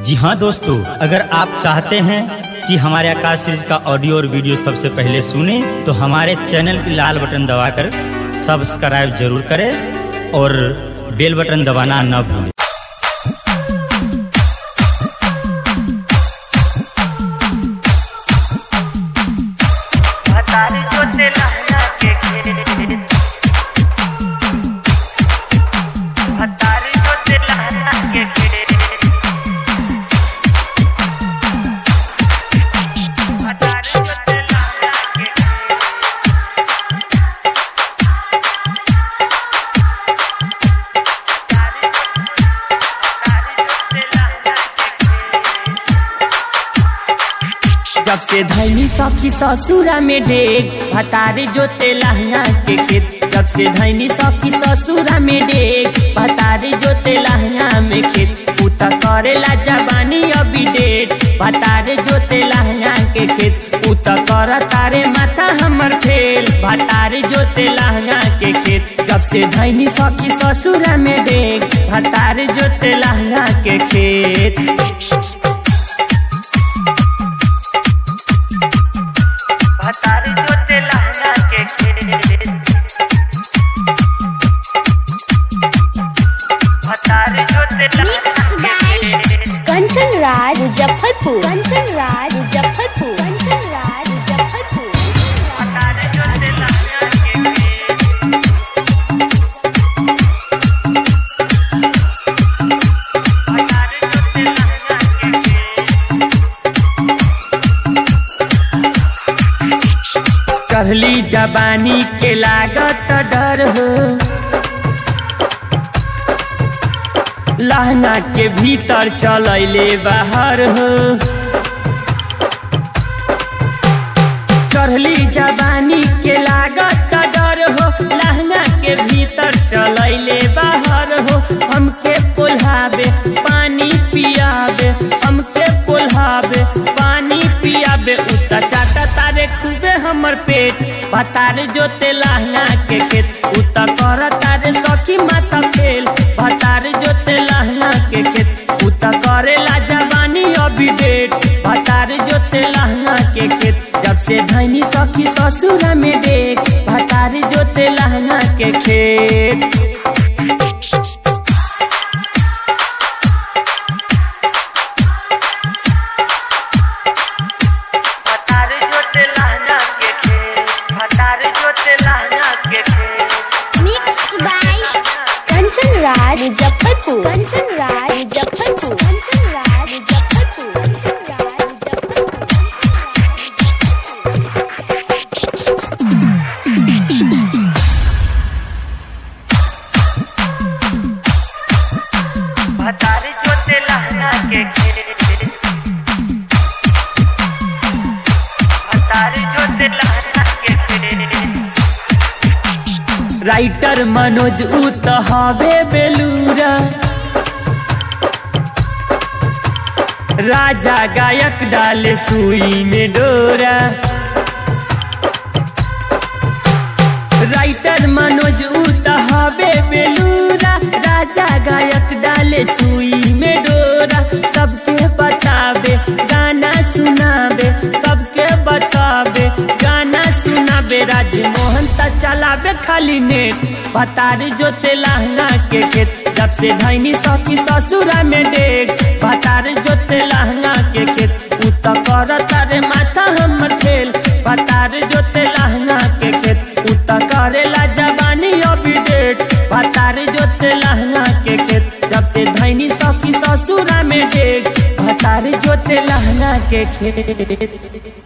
जी हाँ दोस्तों अगर आप चाहते हैं कि हमारे आकाश सीरीज का ऑडियो और वीडियो सबसे पहले सुने तो हमारे चैनल की लाल बटन दबाकर सब्सक्राइब जरूर करें और बेल बटन दबाना न भूलें हतारी जोते लहना के खेत हतारी जोते लहना के खेत हतारी जोते लहना के खेत हतारी हतारी जोते लहना के खेत जब से धैनी सखी ससुरा में डेग भतारे जोते लहंगा के खेत जब से धैनी सखी ससुरा में डेग भतारे जोते लहंगा में खेत उता करेला जवानी अभी डेट भतारे जोते लहंगा के खेत उता कर तारे माथा हमर फेल भतारे जोते लहंगा के खेत जब से धैनी सखी ससुरा में डेग भतारे जोते लहंगा के खेत हतारी जोते लहंगा के खेत हतारी जोते लहंगा के खेत कंचन राज मुजफ्फरपुर कंचन राज मुजफ्फरपुर कंचन राज मुजफ्फरपुर हतारी जोते लहंगा के खेत हतारी जोते लहंगा के खेत कहली जवानी के लागत डर हो लहंगा के भीतर चलैले बाहर हो चढ़ली जवानी के लागत डर हो लहंगा के भीतर चलैले बाहर हो हमके पुल्हावे पानी पियावे हमके पुल्हावे पानी पियावे उता चाटा तारे खूबे हमर पेट भतारे जोते लहंगा के खेत उता कर तारे सखी माथा फेल भतारे जोते लहंगा के खेत उता करेला जवानी अभी डेट भतारे जोते लहंगा के खेत जब से धैनी सखी ससुरा में डेट भतारे जोते लहंगा के खेत हतारी जोते लहंगा के खेत हतारी जोते लहंगा के खेत मिक्स बाय कंचन राज मुजफ्फरपुर कंचन राज मुजफ्फरपुर कंचन राज मुजफ्फरपुर कंचन राज हतारी जोते लहंगा के खेत हतारी जोते लहंगा के खेत राइटर मनोज उ त हवे बेलूरा राजा गायक डाले सुई में डोरा राइटर मनोज उ त हवे बेलूरा राजा गायक डाले सुई में डोरा सबके बतावे गाना सुनावे सबके बतावे गाना सुनावे राजमोहन त चलावे खाली नेट भतारी जोते लहंगा के खेत जब से धैनी सखी ससुरा में डेग भतारी जोते लहंगा के खेत उ त कर तारे माथा हमर खेल भतारी जोते लहंगा के खेत उ त करेला जवानी अभी डेट भतारी जोते लहंगा के खेत जब से धैनी सखी ससुरा में डेग भतारी जोते लहंगा के खेत